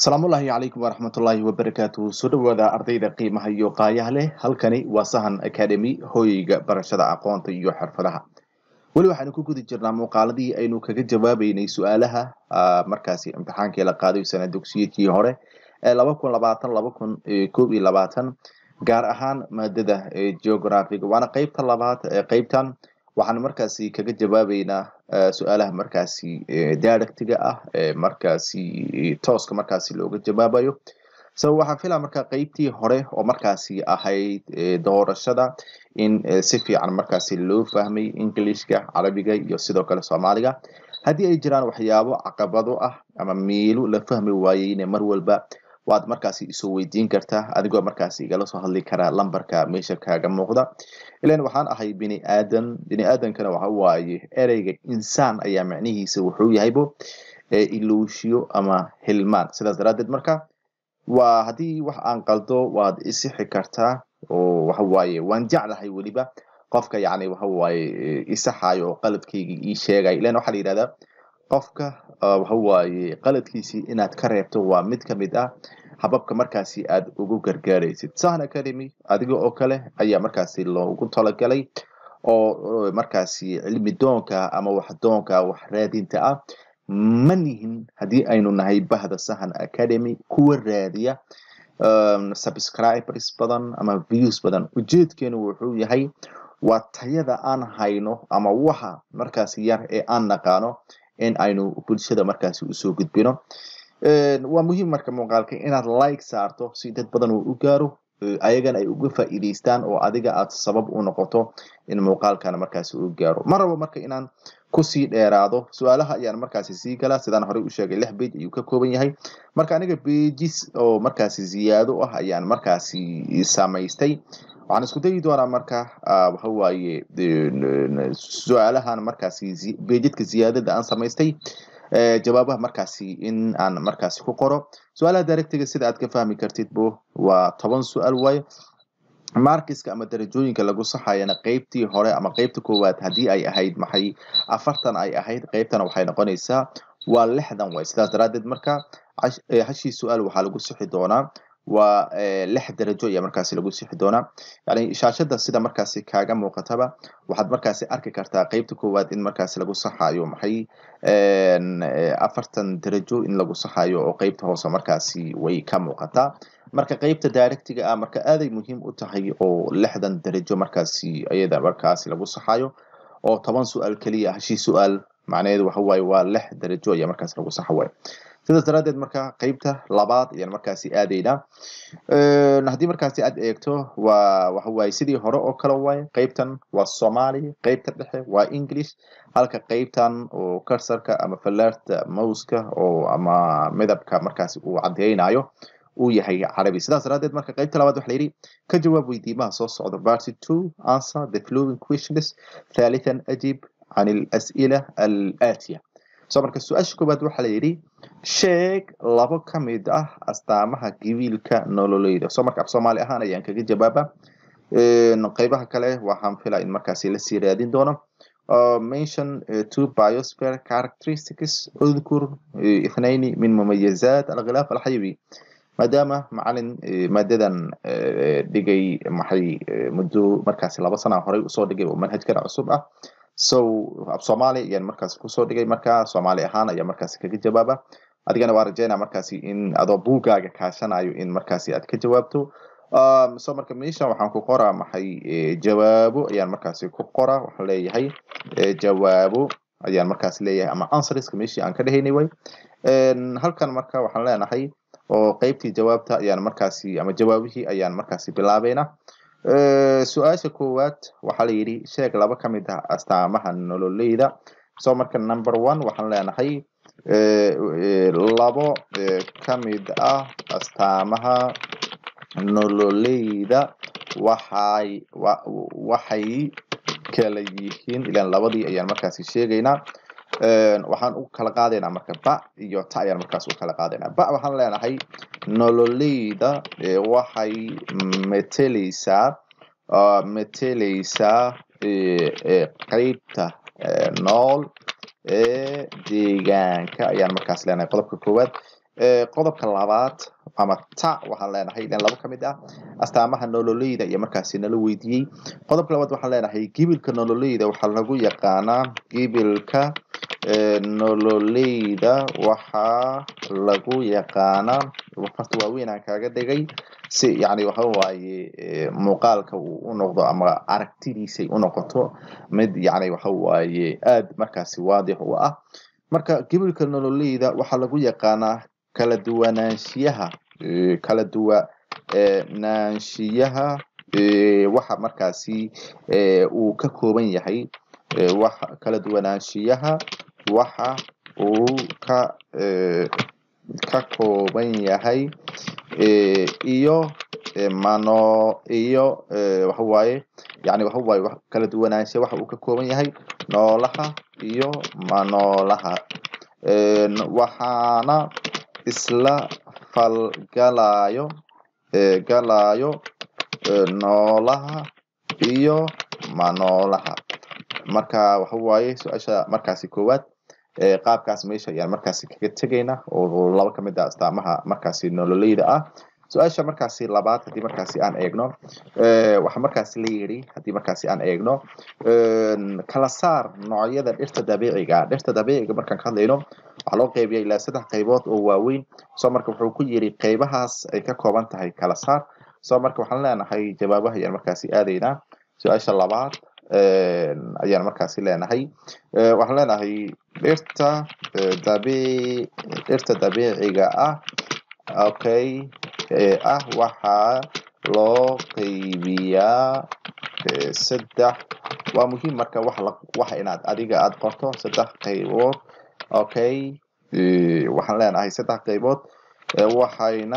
asalaamullaahi calaykum waraxmatullaahi wabarakaatuhu soo dhawaada ardayda qiimaha iyo qaayaha leh halkani waa sahan academy hooyeyga barashada aqoonta iyo xirfadaha weli waxaanu ku guda jirnaa muuqaaladii aynu kaga jawaabeynay su-aalaha markaasi imtixaankii la qaaday sana dugsiyadkii hore ee laba kun labaatan laba kun koob iyo labaatan gaar ahaan maadada geographiga waana qeybta labaad ee qeybtan waxaan markaasi kaga jawaabeynaa su-aalaha markaasi directiga ah ee markaasi tooska markaasi looga jawaabayo sabab waxaan filaa marka qeybtii hore oo markaasi ahayd doorashada in si fiican markaasi loo fahmay englishka carabiga iyo sidoo kale soomaaliga haddii ay jiraan waxyaabo caqabado ah ama miilo la fahmi waayeyne mar walba waad markaasi isoo weydiin kartaa adigoo markaasi igala soo hadli karaa lambarka meesha kaaga muuqda ilan waxaan ahay bini aadan bini aadankana waxa waaye ereyga insaan ayaa macnihiisa wuxuu yahaybo iluushiyo ama hilmaan sidaas daraaddeed marka waa haddii wax aan qaldo waad isixi kartaa oo waxawaaye waan jeclahay weliba qofka yani waxawaaye isaxayo oo qaladkayga ii sheegay ilan waxaa la yidhahdaa qofka waxawaaye qaladkiisii inaad ka reebto waa mid ka mid ah hababka markaasi aad ugu gargaaraysid sahan academy adiga oo kale ayaa markaasi loogu talagalay oo markaasi cilmi doonka ama wax doonka wax raadinta ah ma nihin haddii aynu nahay bahda sahan academy kuwa raadiya subscribers badan ama views badan ujeedkeenu wuxuu yahay waa tayada aan hayno ama waxa markaasi yar ee aan naqaano in aynu bulshada markaasi usoo gudbino waa muhiim marka muuqaalka inaad like saarto si dad badan uu u gaaro ayagana ay uga faa'iidaystaan oo adiga aad sabab u noqoto in muuqaalkana markaasi uu gaaro ma rabo marka inaan kusii dheeraado su-aalaha ayaan markaasi sii galaa sidaan horey u sheegay lix bage ayuu ka kooban yahay marka aniga bages oo markaasi ziyaado ah ayaan markaasi samaystay waxaan isku dayi doonaa marka waxawaaye su-aalahan markaasi bejadka ziyaadada aan samaystay jawaabaha markaasi in aan markaasi ku qoro su-aalaha directiga sida aad ka fahmi kartid bo waa toban su-aal waaye markiska ama darajooyinka lagu saxayana qeybtii hore ama qeybta koowaad haddii ay ahayd maxay afartan ay ahayd qeybtana waxay noqonaysaa waa lixdan way sidaas daraaddeed marka hashii su-aal waxaa lagu sixi doonaa waa lix darajo ayaa markaasi lagu sixi doonaa yani shaashada sida markaasi kaaga muuqataba waxaad markaasi arki kartaa qeybta koowaad in markaasi lagu saxayo maxay afartan darajo in lagu saxayo oo qeybta hoose markaasi way ka muuqataa marka qeybta directiga ah marka aaday muhiim u tahay oo lixdan darajo markaasi iyada markaasi lagu saxayo oo toban su-aal keliya hashii su-aal macnaheedu waxa waaye waa lix darajo ayaa markaasi lagu saxa waaye sidaas daraaddeed marka qeybta labaad ayaan markaasi aadaynaa haddii markaasi aad eegto waa waxawaaye sidii hore oo kale waaye qeybtan waa soomaali qeybta dhexe waa english halka qeybtan oo karsarka ama fallaarta mouska oo ama midabka markaasi uu caddeynayo uu yahay carabi sidaas daraaddeed marka qeybta labaad waxa la yidhi ka jawaab weydiimaha soo socda party two answer the flowing questions thalithan ajib can alas'ila alaatiya so marka su-aasha koowaad waxaa la yidhi sheeg labo ka mid ah astaamaha gibiilka nololeyda so marka af soomaali ahaan ayaan kaga jawaaba qeybaha kale waxaan filaa in markaasi lasii raadin doono mention two biosphere characteristics udkur ithnayni min mumayazat alkhilaaf alxayawi maadaama macalin maadadan dhigay maxay muddo markaasi laba sana horey usoo dhigay oo manhajkana cusub ah so af soomaali ayaan markaasi kusoo dhigay marka soomaali ahaan ayaa markaasi kaga jawaaba adigana waa rajeynaa markaasi in adoo buugaaga kaashanayo in markaasi aad ka jawaabto so marka meeshan waxaan ku qoraa maxay jawaabo ayaan markaasi ku qoraa waxaan leeyahay jawaabo ayaan markaasi leeyahay ama answerska meeshii aan ka dhehaynay way halkan marka waxaan leenahay oo qeybtii jawaabta ayaan markaasi ama jawaabihii ayaan markaasi bilaabeynaa su-aasha koowaad waxaa la yidhi sheeg laba ka mid ah astaamaha nololeyda so marka number one waxaan leenahay labo ka mid ah astaamaha nololeyda waxay waxay kala yihiin ilaan labadii ayaan markaasi sheegaynaa waxaan u kala qaadaynaa marka ba iyo ta ayaan markaas u kala qaadaynaa ba waxaan leenahay nololeyda waxay meteleysaa meteleysaa qeybta nool ee deegaanka ayaan markaas leenahay qodobka koowaad qodobka labaad ama ta waxaan leenahay ilan laba ka mid ah astaamaha nololeyda iyo markaasi nala weydiiyey qodobka labaad waxaan leenahay gibilka nololeyda waxaa lagu yaqaanaa gibilka nololeyda waxaa lagu yaqaanaa farta waaweyn aan kaaga dhigay si yani waxa waaye muuqaalka uu u noqdo ama aragtidiisay u noqoto mid yani waxa waaye aad markaasi waadix u ah marka gibilka nololeyda waxaa lagu yaqaanaa kala duwanaanshiyaha kala duwanaanshiyaha waxa markaasi uu ka kooban yahay waxa kala duwanaanshiyaha waxa uu ka ka kooban yahay iyo mano iyo waxa waaye yani waxa waaye kala duwanaanshiya waxa uu ka kooban yahay noolaha iyo manoolaha waxaana isla falgalayo galayo noolaha iyo manoolaha marka waxa waaye su-aasha markaasi koowaad qaabkaas meesha ayaan markaasi kaga tegayna oo laba ka mid ah astaamaha markaasi nololeyda ah su-aasha markaasi labaad haddii markaasi aan eegno waxaa markaasi la yiri haddii markaasi aan eegno kala saar noocyada dhirta dabiiciga dhirta dabiiciga markaan ka hadlayno waxaa loo qeybiya ilaa saddex qaybood oo waaweyn soo marka wuxuu ku yiri qeybahaas ay ka kooban tahay kala saar soo marka waxaan leenahay jawaabaha ayaan markaasi aadaynaa su-aasha labaad ayaan markaasi leenahay waxaan leenahay dhirta dabiic dhirta dabiiciga ah okay ah waxaa loo qeybiyaa saddex waa muhiim marka wax la waxa inaad adiga aad qorto saddex qaybood okay waxaan leenahay saddex qaybood waxayna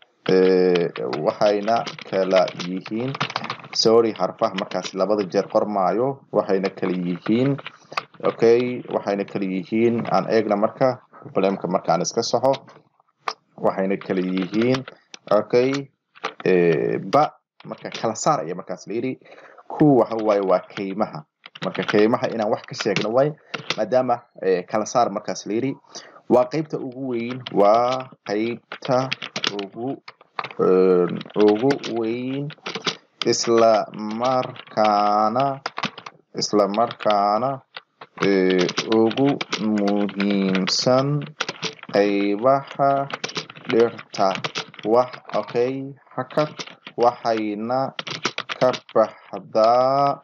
waxayna kala yihiin sorry harfaha markaasi labada jeer qormaayo waxayna kala yihiin okay waxayna kala yihiin aan eegna marka problemka markaan iska saxo waxayna kala yihiin okay ba marka kala saar ayaa markaas la yidhi ku waxa waaye waa kaymaha marka kaymaha inaan wax ka sheegno waaye maadaama kala saar markaas la yidhi waa qeybta ugu weyn waa qeybta ugu ugu weyn isla markaana isla markaana ugu muhiimsan qaybaha dhirta wax okay hakad waxayna ka baxdaa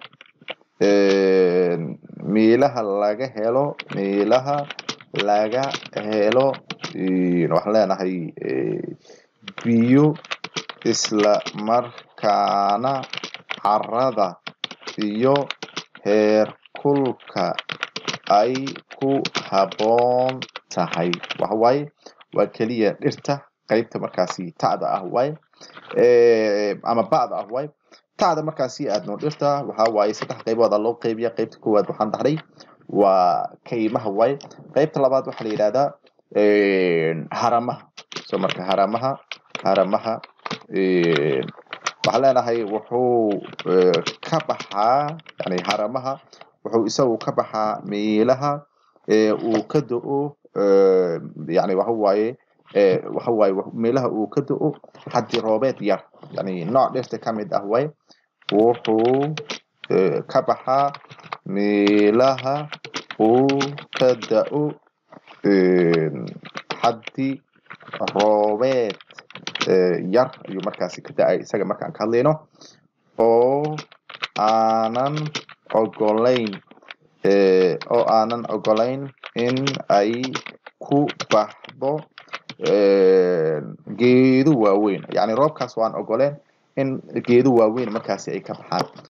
meelaha laga helo meelaha laga helo waxaan leenahay biyo isla markaana carrada iyo heerkulka ay ku habboon tahay waxa waaye waa keliya dhirta qaybta markaasi ta'da ah waaye ama ba'da ah waaye ta'da markaasi aadno dhirta waxa waaye saddex qaybooda loo qaybiya qaybta koowaad waxaan dhahnay waa kaymaha waaye qaybta labaad waxaa la yidhahdaa haramaha so marka haramaha haramaha waxaan leenahay wuxuu ka baxaa yani haramaha wuxuu isagu ka baxaa meelaha uu ka do-o yani waxa waaye waxa waaye meelaha uu ka do-o xaddi roobeed yar yani nooc dhirta ka mid ah waaye wuxuu ka baxaa meelaha uu ka da-o xaddi roobeed yar ayuu markaasi ka da-ay isaga markaan ka hadlayno oo aanan ogolayn oo aanan ogolayn in ay ku baxdo geedo waaweyn yani roobkaas waan ogoleen in geedo waaweyn markaasi ay ka baxaan